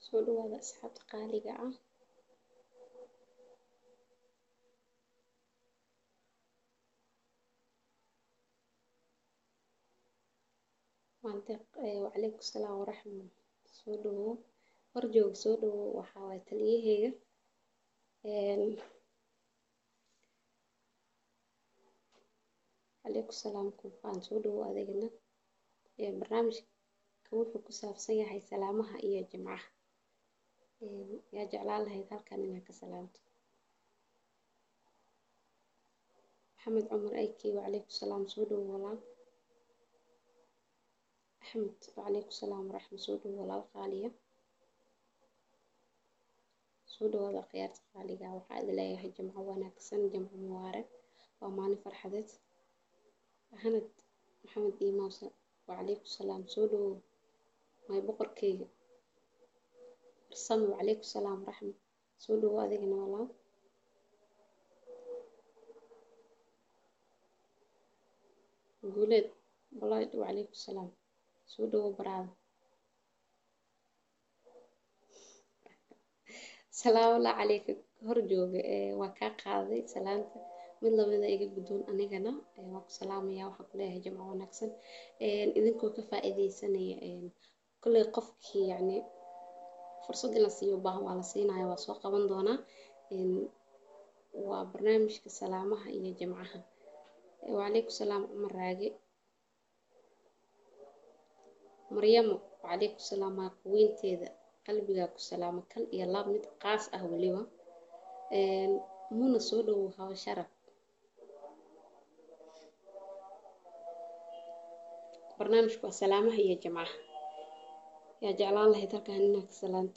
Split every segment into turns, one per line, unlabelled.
soo dhawaada asxaabta qaaliga ah maanta wacalaykum salaam waraxma soo dhawow hor jooga soo dhawow waxaa waay taliyaheyga calaykum salaam kufaan soo dhawow adigana barnaamijka wuxuu ku saabsan yahay salaamaha iyo jimcaha yaa jeclaan lahayd halkan inaad ka salaamto maxamed cumar ayki wacalaykum salaam soo dhawow walaal axmed wacalaykum salaam waraxma soo dhawow walaal qaaliya soo dhawaada khiyaarta qaaliga waxaa idin leeyahay jimco wanaagsan jimco mubaarag waa maalin farxadeed axmed maxamed iimawsa wacalaykum salaam soo dhawow may boqorkeyga farsamo wacalaykum salaam waraxma soo dhawow adigana walaal guuleed walaal wacalaykum salaam soo dhawow baraada salaamullahi calayka hor jooga waa kaa qaaday salaanta mid lamida iga guddoon anigana waa ku salaamaya waxaan ku leeyahay jimco wanaagsan idinkoo ka faa'iideysanaya kolley qofkii yacni fursad in la siiyo baahan waa la siinaya waa soo qaban doonaa waa barnaamijka salaamaha iyo jimcaha wacalaykum salaam cumar raage maryamo wacalaykum salaam maa kuweynteeda qalbigaa ku salaamo kal iyo laab mid qaas ah weliba muna soo dhawow hawa sharaf barnaamijku waa salaamaha iyo jimcaha yaa jeclaan lahayd halkan inaad ka salaanto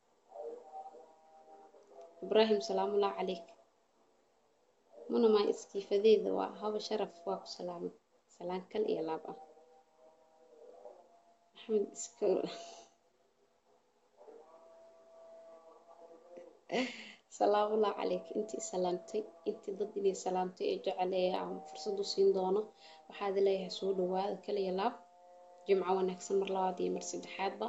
ibraahim salaamullah calayk muna maa iskiifadeeda waa hawa sharaf waa ku salaamay salaan kal iyo laab ah axmed iska salaamullah calayk intii salaamtay intii dad inay salaamtay ee jecel aan fursad u siin doono waxaad leeyahay soo dhawaada kaliya laab jimco wanaagsan mar labaad iyo mar saddexaadba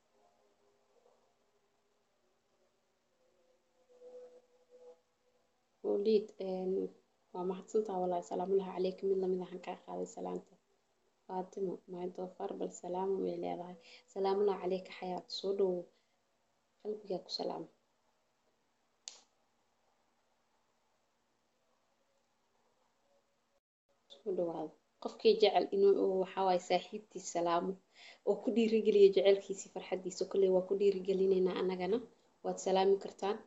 mawliid waa mahadsantaa walahi salaamullahi calayka mid lamid ahaan kaa qaaday salaanta faatimo maay doofaar bal salaamo way leedahay salaamullahi calayka xayaat soo dhawow qalbigaa ku salaama dhawaado qofkii jecel inuu waxawaaye saaxiibtiis salaamo oo ku dhiirigeliya jecelkiisii farxadiisa kolley waa ku dhiirigelineynaa annagana waad salaami kartaan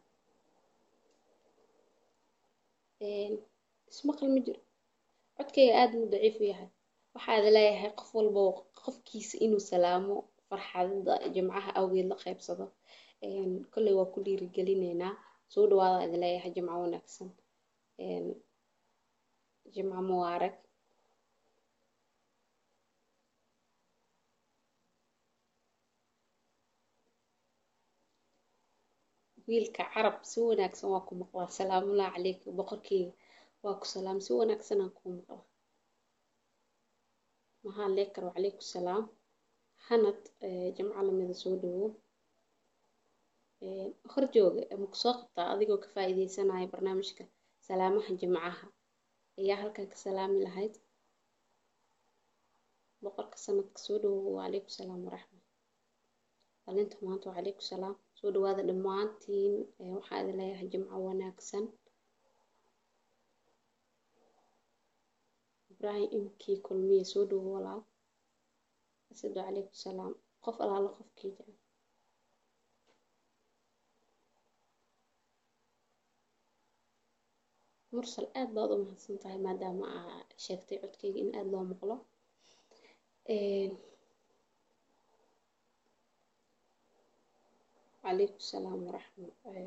ismaqal ma jiro codkayga aada muu daciif u yahay waxaad leeyahay qof walba qofkiisa inuu salaamo farxadada jimcaha awgeed la qaybsado kolley waa ku dhiirigelineynaa soo dhawaada idin leeyahay jimco wanaagsan jimco mubaarag wiilka carab si wanaagsan waa ku maqlaa salaamullahi calayka boqorkeyga waa ku salaam si wanaagsan aan kuu maqlaa maxaa leekar wacalaykum salaam hanad jimco lamida soo dhawow hor jooga maku soo qabtaa adigoo ka faa'iideysanaya barnaamijka salaamaha jimcaha ayaa halkan ka salaami lahayd boqorka sanadka soo dhawow wacalaykum salaam waraxma dhalinta maanta wacalaykum salaam soo dhawaada dhammaantiin waxaa idin leeyahay jimco wanaagsan ibraahim imkii kulmiye soo dhawow walaal asad wacalaykum salaam qof alaala qofkii jecel mursal aad baad u mahadsan tahay maadaama aa sheegtay codkeyga in aada loo maqlo wacalaykum salaam waraxma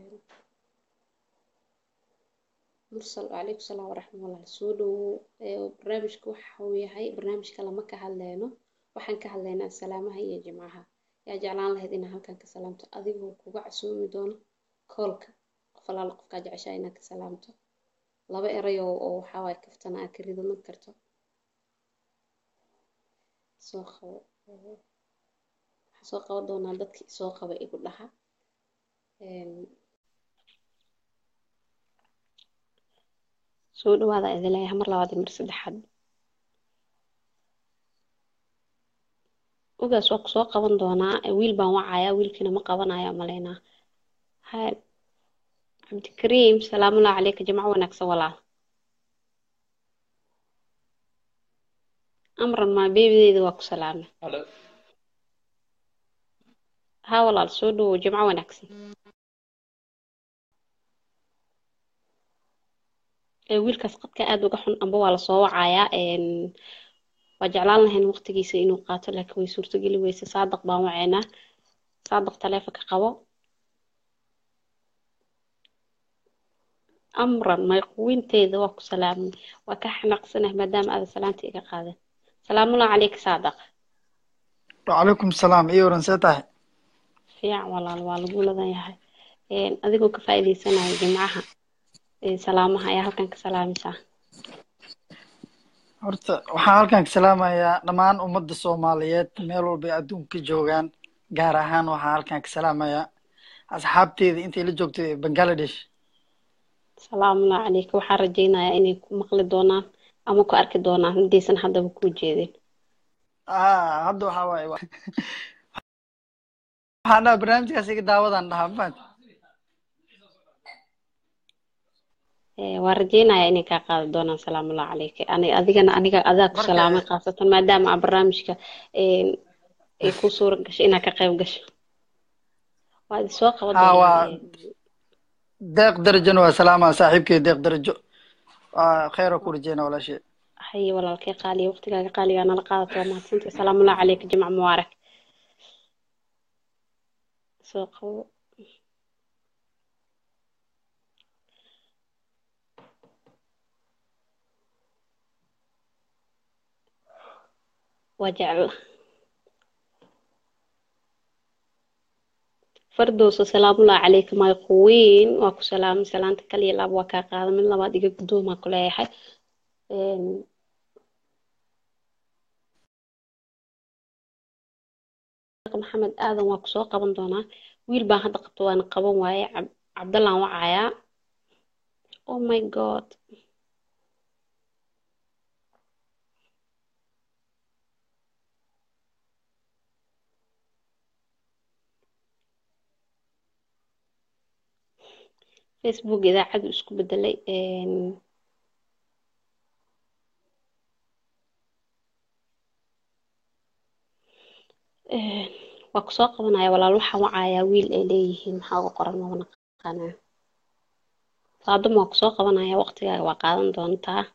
mursal wacalaykum salaam waraxma walaal soo dhawow barnaamijka waxa uu yahay barnaamijka lama ka hadleyno waxaan ka hadlaynaa salaamaha iyo jimcaha yaa jeclaan lahayd inaa halkan ka salaamto adigoo kuga casoomi doono koolka qof alaala qofkaa jeceshaa inaad ka salaamto laba eray oo waxawaaye kaftana aad ka ridaman karto soo qabo waxaa soo qaban doonaa dadkii soo qaba igu dhaha soo dhawaada idin leeyahay mar labaad iyo mar saddexaad ogaas waa kusoo qaban doonaa wiil baan wacayaa wiilkiina ma qabanaya malaynaa hay cabdikariim salaamullahi caleyka jimco wanaagsan walaal amran maa beebideeda waa ku salaamay ha walaal soo dhawow jimco wanaagsan wiilkaas qadka aada uga xun amba waa lasoo wacayaa waa jeclaan lahayn waqtigiisa inuu qaato laakiin way suurtogeli weyse saadaq baan waceynaa saadaq taleefonka qabo amran mayquwinteeda waa ku salaamay waa ka xanaaqsanah maadaama aada salaanta iga qaadan salaamullahi caleyka saadaq
وعليكم السلام إيه ورن سيتاه
fiican walaal waa lagu ladan yahay adigoo ka faa'iidaysanaya jimcaha salaamaha ayaa halkan ka salaamaysaa
horta waxaan halkan ka salaamayaa dhammaan ummadda Soomaaliyeed meel walba ay adduunka ka joogaan gaar ahaan waxaan halkan ka salaamayaa asxaabteeda intay la joogtay Bangladesh
salaamullahi caleyka waxaan rajaynayaa inay ku maqli doonaan ama ku arki doonaan haddaysan haddaba kuu jeedin
ah hadda waxaa waaye wa- waxaan dhahaa barnaamijkaas iga daawadaan dhahaa mafahanti
waa rajaynayaa inay kaa qaadi doonaan salaamullahi caleyka ani adigana aniga adaa ku
Marka-
salaamay khaasatan maadaama aa barnaamijka ay ku suura gashay inaad ka qayb gasho waa idin soo qaban
ah waa
doonaa
deeq darajona waa salaamaa saaxiibkay deeq darajo waa khayr oo ku rajeyna walaashay
haye walaalkay qaaliya waqtigaaga qaaligaa nala qaadato waa mahadsantay salaamullahi caleyka jimca mubaarak soo qabo waa jecel fardowso salaamullahi caleyka mayquwiin waa ku salaamay salaanta kaliya laab waa kaa qaada mid labaad iga guddoomaa ku leeyahay maxamed aadan waa kusoo qaban doonaa wiil baan hadda qabto waana qaban waaye Cab- cabdallaan wacayaa oh my god facebook idaacadu isku bedelay waa kusoo qabanaya walaal waxaan wacayaa wiil ay leeyihiin maxaa uga qoran maba naqaanaa saaduma waa kusoo qabanaya waqtigaaga waa qaadan doontaa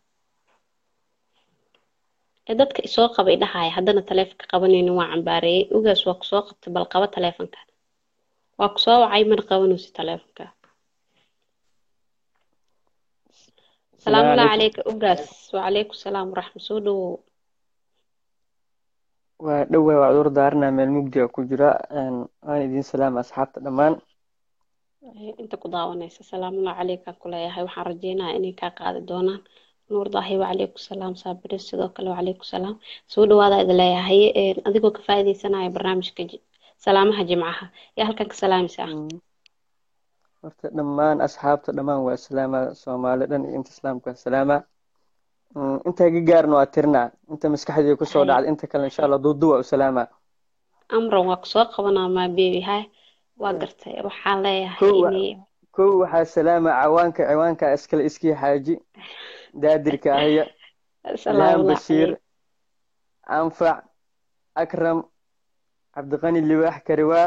ee dadka isoo qabay dhahaya haddana taleefonka qabanaynin waa cambaareeyey ogaas waa kusoo qabtay bal qaba taleefonka waa kusoo wacay mana qabanaysi taleefonka salaamu
Salaamu
calayka ogaas wacalaykum salaam waraxma soo dhawow
waa dhowaa waa cudur daaranaa meel mugdi ah ku jira een, waan idin salaama asxaabta dhammaan
Eh, inta ku daawanaysa salaamullahi calayka ku leeyahay waxaan rajeynayaa inay kaa qaadi doonaan nuur daahi wacalaykum salaam saabire sidoo kale wacalaykum salaam soo dhawaada idin leeyahay Eh, adigoo ka faa'iidaysanaya barnaamijka ji- salaamaha jimcaha yaa halkan ka salaamaysaa
Mm. horta dhammaan asxaabta dhammaan waa salaama soomaali dhan iyo inta islaamka salaama Mm, inta iga gaarna waa tirnaa inta maskaxdayda kusoo
Hay.
dhacda inta kale insha allah duudu waa u salaama
amran waa kusoo qabanaa maa beebi hay waa gartay waxaan leeyahay
kow wa-
inay
kow waxaa salaama cawaanka ciwaanka iskale iskii xaaji daadirka ahya ilhaan
salaamullahi
bashiir
calayk
anfac akram cabdiqani libaax kariwaa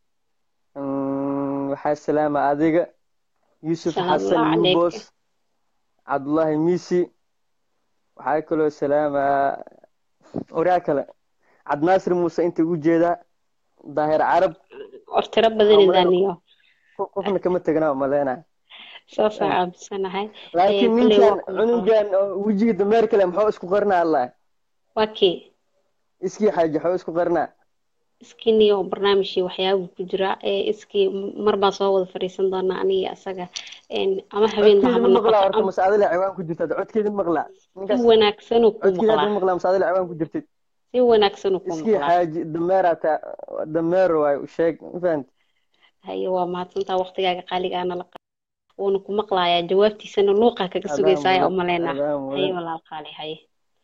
Mm, waxaa salaama adiga yuusuf xasan
salaamullahi calayka
yubos cabdullaahi misi waxaa kaloo salaama oraa kale cabdinaasir muuse inta ugu jeedaa daahir carab
war tiro
waxaa
badan
umaleyna
idaaniyo
qofna kama teganaa umaleyna
saasaan aaminsanahay Eh,
laakiin
kolley
ninkan
waa ku maqan
cunugan oo wejiga dameer kale muxuu isku qarnaa allah
waa kii
iskii xaaji muxuu isku qarnaa
iskiniyo barnaamijkii waxyaabuu ku jiraa ee iskii mar baan soo wada fadhiisan doonaa aniga isaga een, ama habeenba
codkeeda
haba
ma maqlaa
noqoto
horta
ama
mase adila ciwaan ku jirta codkeeda ma maqlaa
si
ninkaas
wanaagsanuu kuu
codkeeda hadda
maqlaa
ma maqlaa mase adila ciwaan ku jirtid
si wanaagsanuu kuu
iskii
maqlaa
xaaji dameera ta dameer waay u sheeg ma fahanti
haye waa mahadsantaa waqtigaaga qaaligaana la wuuna ku maqlayaa jawaabtiisana luuqaa kaga
adaan
sugaysaa ayaa
mudan
u malaynaa
adaan
haye
mudan
walaal qaali haye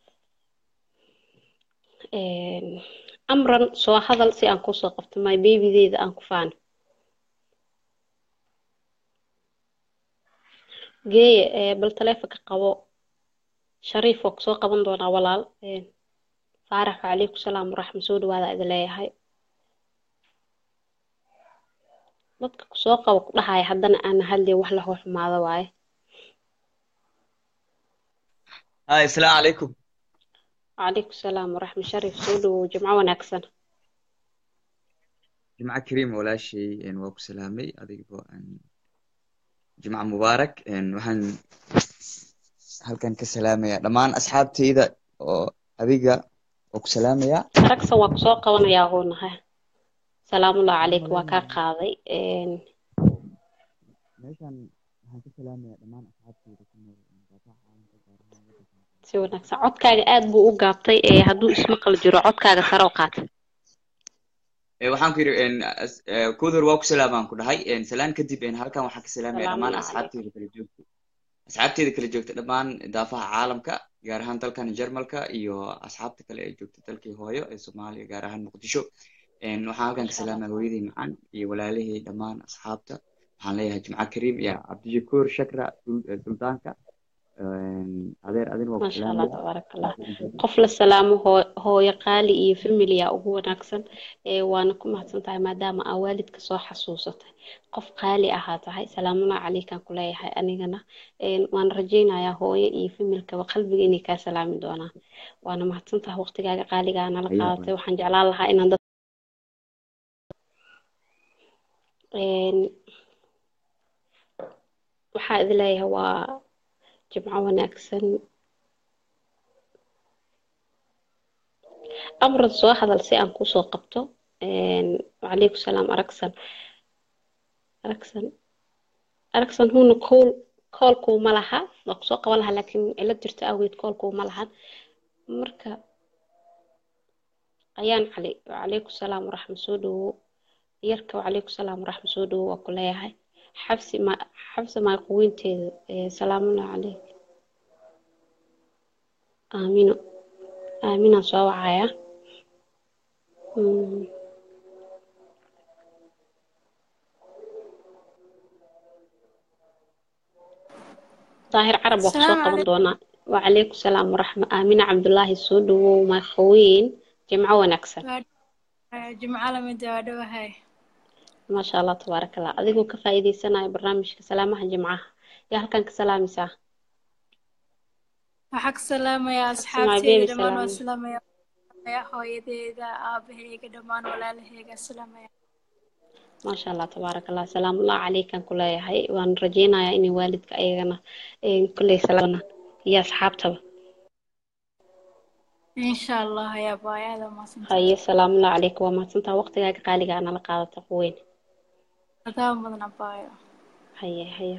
amran soo hadal si aan kusoo qabto my babydeeda aan ku faano geeye ee, bal taleefonka qabo shariif waa kusoo qaban doonaa walaal Ee, faarax wacalaykum salaam waraxma soo dhawaada idin leeyahay dadka kusoo qabo ku dhahaya haddana aan hadlay wax la xumaado waaye
هاي السلام عليكم
wacalaykum salaam waraxma shariif soo dhawow jimco wanaagsan
جمعة كريم ولا شيء إن وأبو سلامي أديك بو أن جمعة مبارك إن وحن هل كان كسلامي دمان أصحابتي إذا أديك وأبو سلامي
aragsan waa kusoo qabanayaa huunahay salaamullahi calaykum waa kaa qaaday Een,
meeshan waxaan ka salaamayaa dhammaan asxaabteyda ku nool mudaafaca caalamka gaar ahaan waddankan
si wanaagsan codkaaga aad buu u gaabtay ee hadduu ismaqal jiro codkaaga sare u qaata
Ee, waxaan ku yidhi een, as- ee, kudur waa ku salaamaan ku dhahay een, salaan kadib een, halkan waxaan ka salaamayaa dhammaan
salaamullahi calaykum
asxaabteyda kala joogta asxaabteyda kala joogta dhammaan daafaha caalamka gaar ahaan dalkan jarmalka iyo asxaabta kale ee joogta dalkii hooyo ee soomaaliya gaar ahaan muqdisho Een, waxaan halkan ka
masha allah
salaamaya hooyadii macaan iyo walaalihii dhammaan asxaabta waxaan leeyahay jimco kariim iyo cabdishakuur shakra Dul- eh, suldaanka Een, adeer adin waa ku
masha allah
salaamaya
tabaaraka allah
Asxaabta
qof la salaamo hoo- hooyo qaali iyo familiya ugu wanaagsan ee waana ku mahadsan tahay maadaama aa waalidka soo xasuusatay qof qaali ahaa tahay salaamullahi calaykaan ku leeyahay anigana Een, waan rajaynayaa hooyo iyo familkaba qalbiga inay kaa salaami doonaan waana mahadsan tahay waqtigaaga qaaligaa nala
ayaa
qaadatay waxaan jeclaan lahaa inaan dad Een, waxaa idin leeyahay waa jimco wanaagsan amran soo hadal si aan kusoo qabto Een, wacalaykum salaam aragsan aragsan aragsan huuna kool koolkuuma laha waa kusoo qaban lahaa laakiin cilad jirta awgeed koolkuuma lahan marka ayaan cali wacalaykum salaam waraxma soo dhawow yarka wacalaykum salaam waraxma soo dhawow waa ku leeyahay xabsi ma xabsi maaquweynteeda ee salaamullahi calayk aamino aaminaan soo wacaya Mm, daahir carab waa kusoo
السلام
qaban
عليكم
doonaa wacalaykum salaam waraxma aamina cabdulaahi soo dhawow maaquweyn jimco wanaagsan
جمعة لمدة ودوهاي
maasha allah tabaaraka allah adigoo ka faa'iidaysanaya barnaamijka salaamaha jimcaha yaa halkan ka salaamaysaa
وحق سلامة يا
my
أصحابتي
baby
دمان
salaam
والسلامة يا يا هويديدا آبهيga دمان walaalahayga السلامة يا
maasha allah tabaaraka allah salaamullahi calaykan ku leeyahay waan rajaynayaa inay waalidka ayagana een, kulley salaamana iyo asxaabtaba
إن شاء الله يا باي هذا ما سنتهي
haye salaamullahi calaykum waa mahadsantaha waqtigaaga qaaliga aa nala qaadata quweyn
هذا مدن باي
haye haye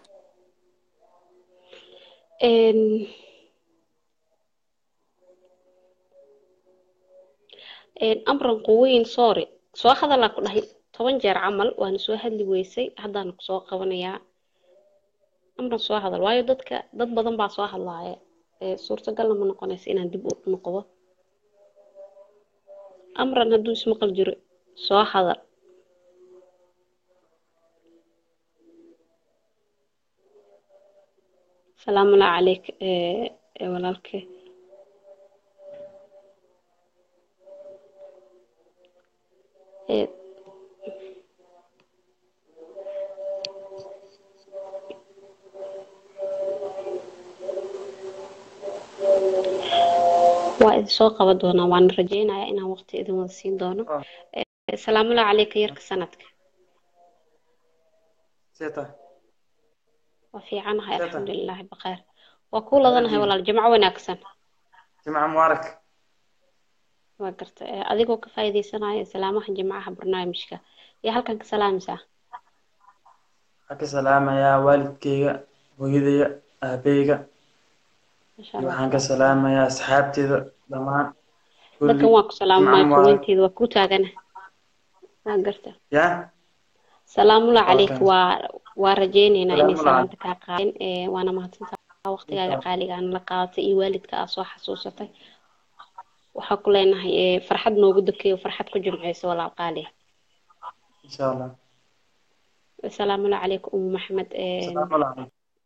Een, een, amran quweyn sorry soo hadalaa ku dhahay toban jeer camal waana soo hadli weysay haddaan kusoo qabanayaa amran soo hadal waayo dadka dad badan baa soo hadlaaya ee suurtagalna ma noqonaysa inaan dib u noqdo amran hadduu ismaqal jiro soo hadal salaamullahi calayk ee ee walaalkee ee waa idin soo qaban doonaa waan rajaynayaa inaan waqti idin wada siin doono Ee, salaamullahi calayka yarka sanadka
seeta
waa fiicanahay
seeta
alxamdulilaahi bakheer waa kuu ladanahay
waaldiin
walaal jimco wanaagsan
jimca mubaarak
waa garta ee, adigoo ka faa'iidaysanaya salaamaha jimcaha barnaamijka iyo halkan ka salaamaysaa
waxaan ka salaamayaa waalidkayga hooyadaya aabahayga
masha
iyo
allah
waxaan ka
tabaaraka allah
salaamayaa asxaabteyda dhammaan
dadkan
kulli
waa ku salaamay
jimca mubaarak
maakuweynteeda waa ku taagana waa garta
ya
salaamulla calayk
Welcome.
waa waa rajaynaynaa inay
Salaamu
salaanta kaa qaadeen ee waana mahadsantaha waqtigaaga qaaliga aan la qaadatay iyo waalidka aad soo xasuusatay waxaa ku leenahay ee farxad noogu dakeeyo farxad ku jimceyso walaal qaali
insha allah
salaamulla calaykum umu maxamed een
salaamu calaykum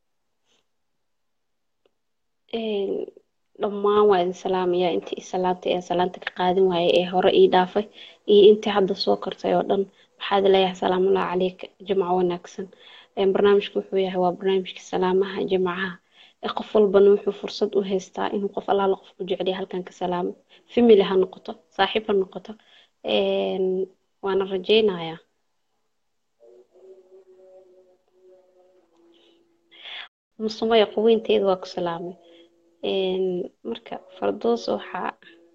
een dhammaan waa idin salaamayaa intii i salaantay ee salaanta ka qaadin waayay ee hore ii dhaafay iyo intii hadda soo kortay oo dhan waxaad leeyahay salaamullahi calayk jimco wanaagsan Een, barnaamijku wuxuu yahay waa barnaamijka salaamaha jimcaha ee qof walbana wuxuu fursad u haystaa inuu qof allaala qof ku jecel yahay halkan ka salaamo family ha noqoto saaxiib ha noqoto Een, waana rajaynayaa musumaya quweynteeda waa ku salaamay Een, marka fardoos waxaa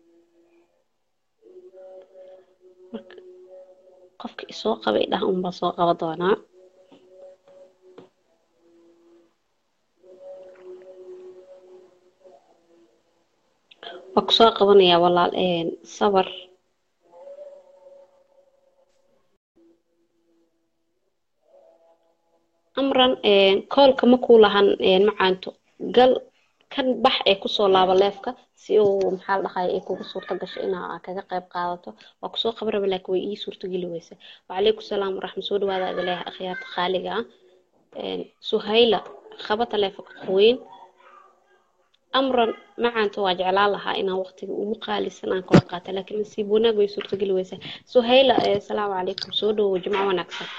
marka qofka isoo qabay dhah unbaa soo qaba doonaa waa ku soo qabanayaa walaal een, sabar amran een, koolka ma kuu lahan een, macaanto gal kan bax ee kusoo laaba leefka si uu maxaa la dhahay ay kugu suurto gasho inaa kaga qayb qaadato waa kusoo qaban raba laakiin way ii suurto geli weysa wacalaykum salaam waraxmat soo dhawaada ada leeyahay akhyaarta qaaliga ah Een, suhayla qaba taleefanka qoweyn amran macaanta waa jeclaan lahaa inaan waqtiga ugu qaalisan aan kula qaato laakiin nasiib wanaag way suurto geli weysaa suhayla eh, salaamu calaykum soo dhawow jimco wanaagsan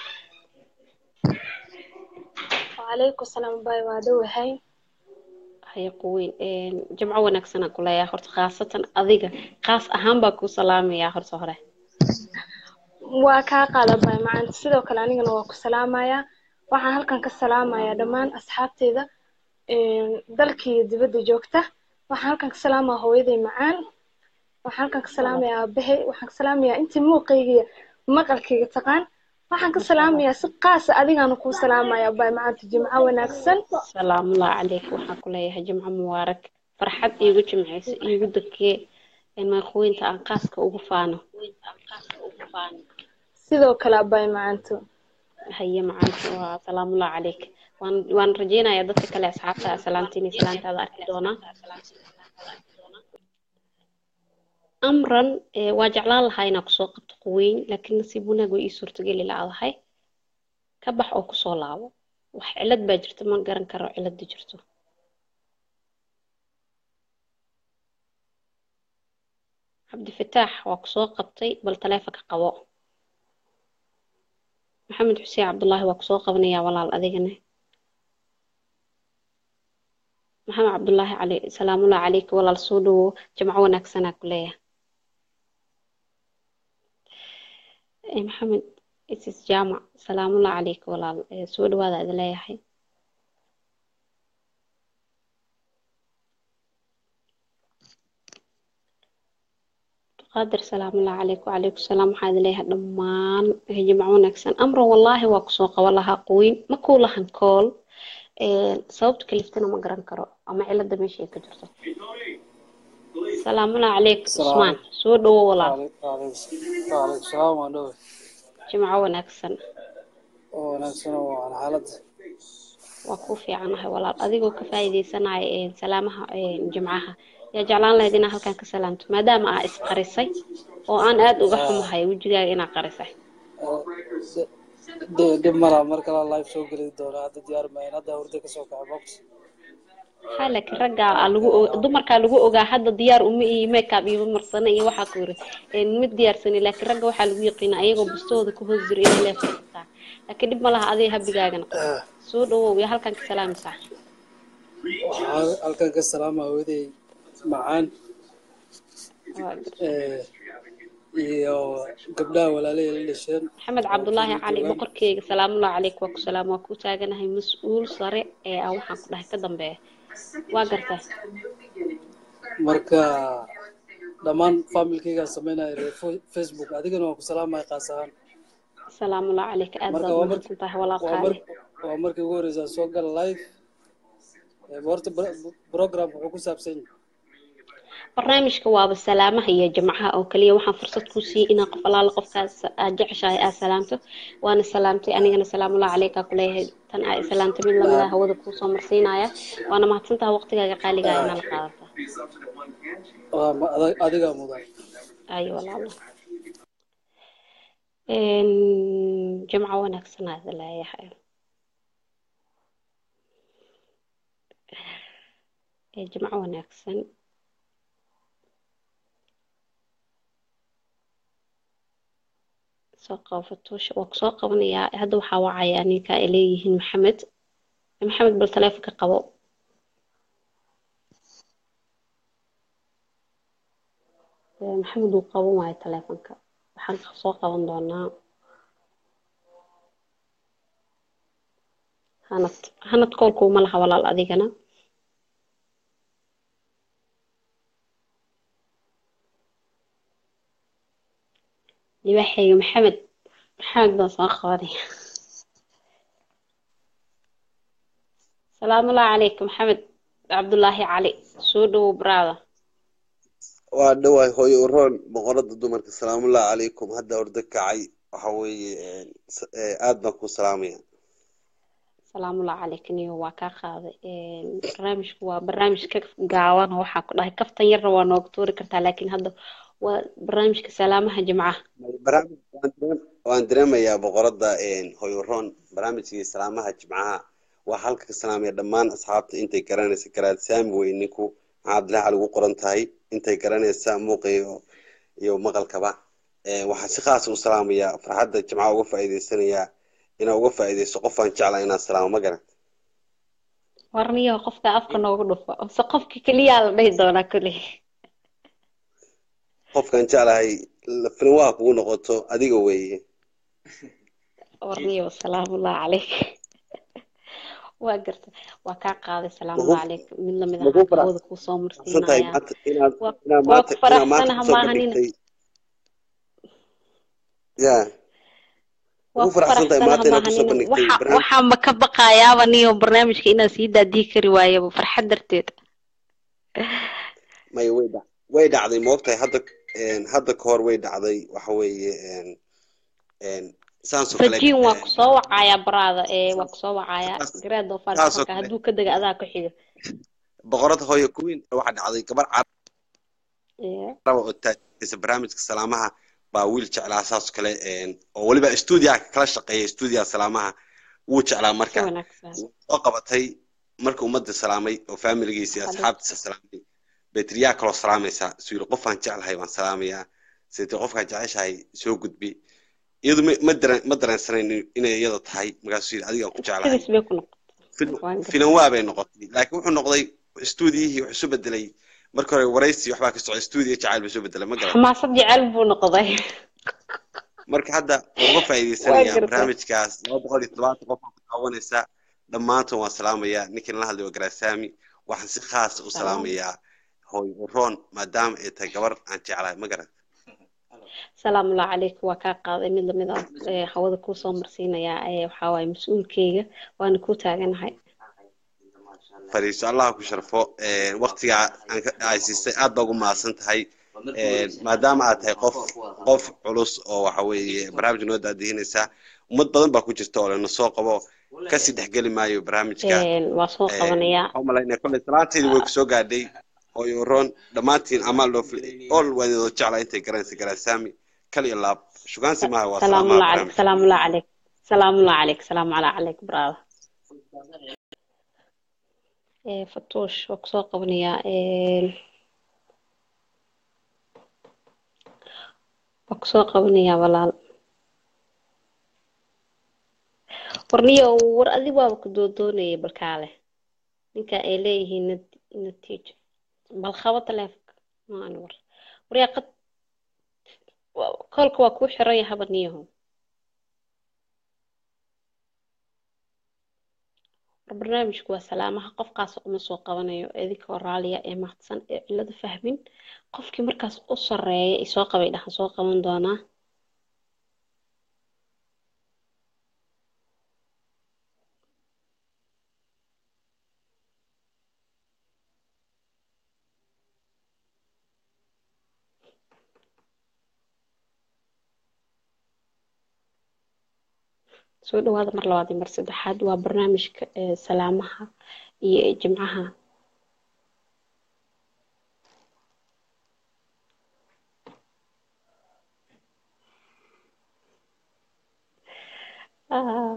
وعليكم السلام باي وادوهاي
haya qoweyn Een, jimco wanaagsan aan ku leeyahay horta khaasatan adiga khaas ahaan baa kuu salaamayaa horta hore
waa kaa qaada baay macaanta sidoo kale anigana waa ku salaamayaa waxaan halkan ka salaamayaa dhammaan asxaabteyda een, dalka iyo dibadda joogta waxaan halkan ka salaamayaa hooyaday macaan waxaan halkan ka salaamayaa aabahay waxaan ka salaamayaa intii muuqayga iyo maqalkayga taqaan waxaan ka salaamayaa si qaasa adigaana kuu salaamayaa baay macaanta jimco wanaagsan
salaamullahi calayk waxaan ku leeyahay jimco mubaarak farxad iigu jimceyso iigu dakee maqweynta aan qaaska ugu faano
sidoo kale baay macaanto
haye macaanta waa salaamullahi calayk waan waan rajeynayaa dadka kale asxaabta salaamta inay salaantaada arki doonaan amran eh, waa jeclaan lahaa inaa kusoo qabto quweyn laakiin nasiib wanaag way ii suurtageli laadahay ka bax oo kusoo laabo wax cilad baa jirta ma garan karo cilada jirto cabdifataax waa kusoo qabtay bal taleefanka qabo maxamed xuseen cabdullaahi waa kusoo qabanayaa walaal adigana maxamed cabdullaahi cali salaamullahi calayka walaal soo dhawow jamco wanaagsanaa ku leeyahay Eh, maxamed isis jaamac salaamullahi calayka walaal Eh, soo dhawaada idin leeyahay qaadir salaamullahi calayk wacalaykum salaam waxaa idin leeyahay dhammaan eh, jimco wanaagsan amran wallaahi waa kusoo qaban lahaa qoyn ma kuu lahan kool Eh, sababta kaliftana ma garan karo ama cilada meesha ay ka jirto salaamullahi calayk cusmaan soo dhawo walaal
waalaikum salaam waan dhowe
jimco wanaagsan
oo wanaagsan oo waan xaaladda
waa ku fiicanahay walaal adigoo ka faa'iidaysanaya eh, salaamaha eh, jimcaha yaa jeclaan lahayd inaa halkan ka salaamto maadaama aa isqarisay oo aan aad uga xumahay wejigaaga inaa qarisay
dhib malaa mar kale live soo geli doonaa hadda diyaar maayan hadda hurda kasoo kaca box
ha laakiin raggaa aa lagu o- dumarkaa lagu ogaa hadda diyaar uma iyo makeup iyo marsane iyo waxaa ku yiri een, mid diyaarsani laakiin ragga waxaa lagu yaqiina ayagoo bustooda ku hoos jira inay leefaysataa laakiin dhib ma laha adiga habigaagana soo dhawow yaa halkan ka salaamaysaa
waxaa halkan ka salaama hooyaday macaan
Waa gar-
eh, iyo gabdhaha walaalahey la dhasheen
maxamed cabdulaahi cali boqorkeyga salaamullahi calayk waa ku salaam waa ku taaganahay mas-uul sare ee aan waxaan ku dhahay ka dambeeya waa gartaa
marka dhammaan familkaygaan sameynaya reer Fo- facebook adigana waan ku salaamaya qaas ahaan
salaamullahi calayk aad
marka
baad
waa mar
umahadsan tahay walaal
waa mar
qaali
waa markii ugu horeysa soo gala live Eh, horta bro- program wuxuu ku saabsan yahay
barnaamijka waaba salaamaha iyo jimcaha oo kaliya waxaan fursad ku siiyey inaan qof alaala qofkaas aad jeceshahay aad salaamto waana salaamtay anigana salaamullahi caleyka kuleeyahay tan aa salaamtay mid lamida hawada kuusoo marsiinaya waana mahadsantaha waqtigaaga qaaliga ah inaad qaadataa
waa ma- adag- adigaa mudan
ayo walaalo Een, jimco wanaagsan aad leeyahay Ee, jimco wanaagsan soo qabatusha waa kusoo qabanayaa hadda waxaa wacaya ninka ay leeyihiin maxamed maxamed bal taleefonka qabo Ee, maxamed wuu qaban waayo taleefonka waxaan soo qaban doonaa hanad hanad koolkuuma laha walaal adigana libaaxayga maxamed maxamed baan soo qabanaya salaamullahi calaykum maxamed cabdullaahi cali soo dhowow brada
waa dhawaay hooyo uroon boqorada dumarka salaamullahi calaykum hadda ordo kacay waxa weeye een, s- ee, aad baan ku salaamaya
salaamullahi calaykum iyo waa kaa qaaday Een, barnaamijku waa barnaamij ka gaaban oo waxaa ku dhahay kaftan yarna waa nooga tuuri kartaa laakiin hadda waa barnaamijka salaamaha jimcaha
barnaamij waan dareem- waan dareemayaa boqorada een, hooyo uroon barnaamijkii salaamaha jimcaha waa halka ka salaamaya dhammaan asxaabta intay garanaysa garaad saami wey ninku maxaa abdillahi cali ugu qoran tahay intay garanaysa muuqa iyo iyo maqalkaba Ee, waxaan si khaas u salaamayaa farxadda jimcaha uga faa'iidaysanayaa inaan uga faa'iidaysto qofaan jeclaa inaan salaamo ma garan
warniyo qofka afka noogu dhufo mise qofka keliyaa la dhihi doonaa kuley
qofkaan jeclahay la- filin waa kugu noqoto adiga weeye
warniyo salaamullahi calayk waa garta waa kaa qaaday salaamullahi calayk mid lamid
maku
ah hawada kuusoo
faraxsan tahay
marsiinaya
maanta inaad
waa
inaad
waa
maanta
ku
inaad maanta
faraxsanaha
kusoo
maahanina
bandhigtay ya
waa
ugu
ku
faraxsan tahay
faraxsanaha
maanta inaad kusoo
maahanina
bandhigtay
waxa
barnaamij
waxaanba ka baqayaaba niyo barnaamijka inaan sii daadii kari waayaba farxad darteed
may way dhac way dhacday moogtahay hadda een, hadda ka hor way dhacday waxa weeye een, een, saasoo kale
fajiin waa
een,
kusoo wacayaa baraada ee waa kusoo wacayaa
saas-
gareed doofaarka
saasoo
marka
kale
hadduu ka dega adaa ku xiga
boqorada hooyo kuwiin waxaa dhacday gabar
Ee,
caraba oo taagaysa barnaamijka salaamaha baa wiil jeclaa saasoo kale een, oo weliba stuudiyaha kala shaqeeya stuudiyaha salaamaha wuu jeclaa
si
marka
wanaagsan
soo qabatay marka ummadda salaamay oo faamiligiisa iyo
Xabiib.
asxaabtiisa salaamay betriyaa kaloo salaamaysaa suu yiri qofaan jeclahay waan salaamayaa sidee qofkaan jeceshahay soo gudbi iyadu ma ma dareen ma dareensanayn inay iyada tahay markaasuu yiri adigaan ku jeclahay
sidiis bay ku noqotay
Fil-
waan gartay
filan waa bay noqotay laakiin wuxuu noqday stuudiyihii wuxuu isu bedelay marka hore waraysi waxbaa ka socday stuudiyo jacayl buu isu bedelay ma garan
xamaasad jecel buu noqday
marka hadda waan uga
waa
faa'iidaysanayaa
gartay
barnaamijkaas laba boqol iyo todobaatan qof oo ku daawanaysa dhammaantood waan salaamayaa ninkii nala hadlay waa garaasami waxaan si khaas u
salaam
salaamayaa hooy uroon maadaama ay tahay gabar aan jeclahay ma garan
salaamullahi calaykum waa kaa qaaday mid lamid ah ee hawada kuusoo marsiinayaa ee waxaa waaye mas-uulkeyga waana kuu taaganahay
fariiso allah ku sharfo Een, waqtigaa aan ka ay siisay aad baa ugu mahadsan tahay Een, maadaama aad tahay qof qof culus oo waxa weeye barnaamijka noo daadihinaysa ummad badan baa ku jirta oo lena soo qabo kasii dhexgeli maayo barnaamijka
Een, waa soo
Een,
qabanayaa
waxaan umalaynaya kolley salaantayda way kusoo gaadhay hooyo uroon dhammaantiin amaal loo filay ol waan idin jeclaa intay garanaysa garaasami kal iyo laab shugaansi maaha waa salaamaha
salaamullahi calayk
barnaamijka
salaamullahi calayk salaamullahi calayk salaamu calaa calayk brada ee fatuush waa kusoo qabanayaa Een, waa kusoo qabanayaa walaal warniyo war adi waaba ku doodoonayay balkaale ninka ay leeyihiin nat- natiijo bal qabo taleefonka maan war waryaa qad wa- koolka waa kuu xiran yahay habaniyaho war barnaamijku waa salaamaha qofkaas uma soo qabanayo idinkoo raaliya ee mahadsan ee cilada fahmin qofkii markaas u sareeya isoo qabay dhahan soo qaban doonaa soo dhawaada mar labaad iyo mar saddexaad waa barnaamijka ee salaamaha iyo jimcaha Ah,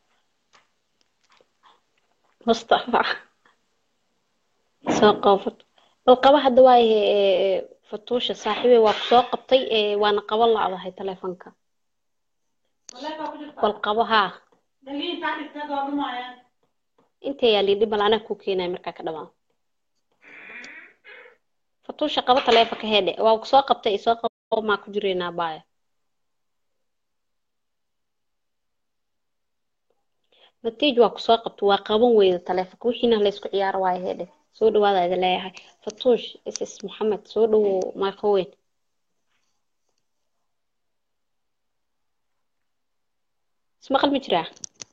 mustafa soo qabo bal qaba hadda waayahe ee, fatuusha saaxiibey waa kusoo qabtay ee, waana qaban lacdahay taleefanka bal qabo haa intee yaa liidhi bal anaa ku keenaya markaa ka dhamaan fatuusha qabo taleefanka heedhe waa kusoo qabtay isoo qabo maa ku jireynaa baaya natiij waa kusoo qabta waa qaban weyda taleefanka wixiina laysku ciyaaro waayo heedhe soo dhawaada idin leeyahay fatuush ss maxamed soo dhawow microweyn ismaqal ma jiraa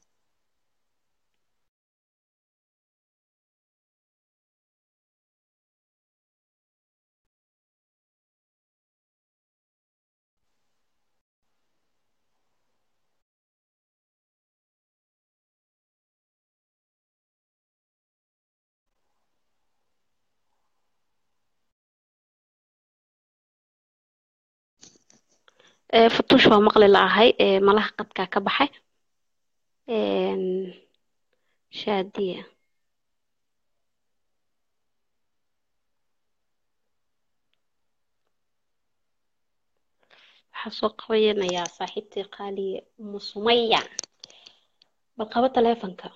Ee, fatuush waa maqli la'ahay ee, malaha qadkaa ka baxay Een, shaadiya waxaa soo qabayanayaa saaxiibtii qaaliye umu sumaya bal qabo taleefanka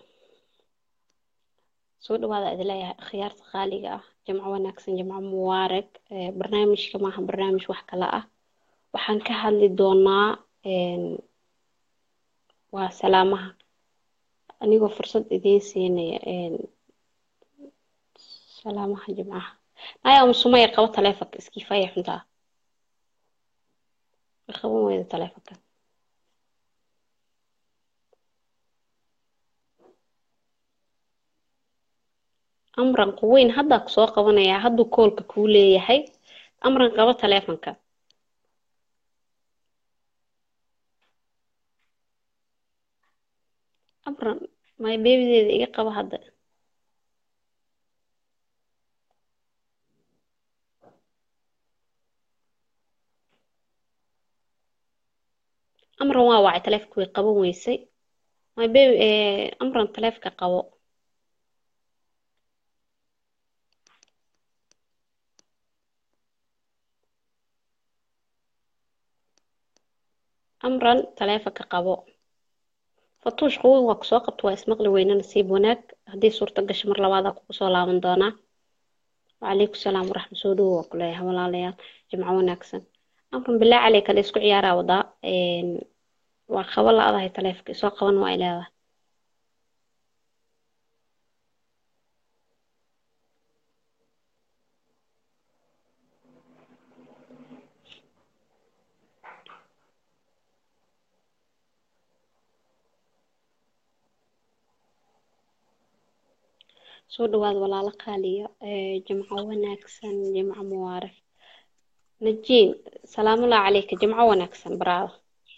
soo dhawaada idin leeyahay akhyaarta qaaliga ah jamco wanaagsan jamco mubaarag Ee, barnaamijka maaha barnaamij wax kale ah waxaan ka hadli doonaa een, waa salaamaha anigoo fursad idiin siinaya een, salaamaha jimcaha naya umu sumaya qabo taleefanka iskiifaya xuntaa way qaban weyda taleefanka amran quweyn haddaa kusoo qabanayaa hadduu koolka kuu leeyahay amran qabo taleefanka amran may beebideeda iga qabo hadda amran waa wacay taleefanka way qaban weysay may beebi ee, amran taleefanka qabo amran taleefanka qabo fatuush quweyn waa kusoo qabta waa ismaqli weyne nasiib wanaag haddii suurto gasho mar labaadaa kugu soo laaban doonaa wacalaykum salaam waraxmat soo dhawow waa kuleeyahay walaalayaal jimco wanaagsan amran bilaa caley kale isku ciyaaraa wadaa Een, waa qabo la-adahay taleefanka isoo qaban waa ay leedahay soo dhawaada walaalo qaaliya Ee, jimco wanaagsan jimco mubaarag najiin salaamullahi calayka jimco wanaagsan baraada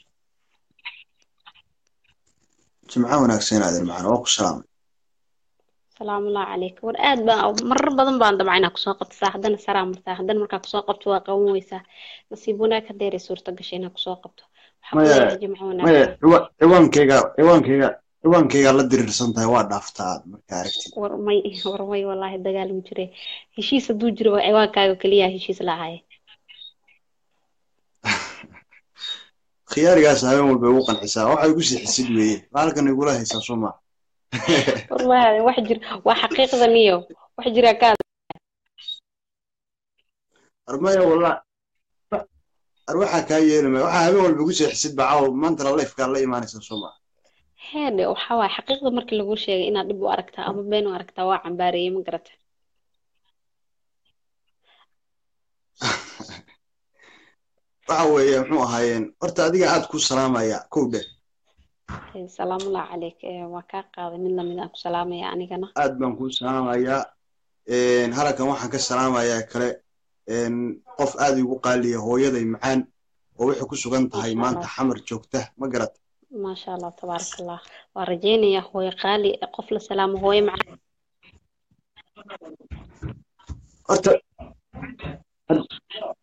jimco wanaagsan aadan macana waa ku salaamay
salaamullahi calayka war aad baan marar badan baan damca inaa kusoo qabto saa haddana saraa martaa haddana markaa kusoo qabto waa qaban weysaa nasiib wanaag hadeeray suurto gashay inaa kusoo qabto waxaa ku
maya
leeyahay jimco
maya
wanaagsan
ciwa- ciwaankeyga ciwaankeyga ciwaankeyga la diriirsan tahay waa dhaaftaa aad markaa aragtid
war may war may wallaahi dagaal ma jire heshiis hadduu jiro waa ciwaankaaga keliya heshiis lahaye
khiyaarigaas habeen walba igu qancisaa waxay ku sixisid weeye halkan igula haysaa soo maa
war ma wax jir waa xaqiiqda niyo wax jira kaa
armaya walla ar waxaa kaa yeelamaya waxaa habeen walba igu sixisid baa caawa maantana lifekaa la imaanaysaa soo maa
heede waxaa waaye xaqiiqda markii lagu sheegay inaad dhib u aragtaa ama been u aragtaa waa cambaareeyey ma garata
waxa weeye muxuu ahaayeen horta adiga aad ku salaamaya kow dheh
Ee, salaamullahi calayk Ee, waa kaa qaaday mid lamid aan ku salaamaya anigana
aad baan kuu salaamayaa Een, halkan waxaan ka salaamayaa kale een, qof aad igu qaaliya hooyaday macaan oo waxay ku sugan tahay
Masha
maanta
Allah.
xamar joogta ma garat
maasha allah tabaaraka allah waa rajeynayaa hooyo qaali qof la salaamo hooyo macaan
horta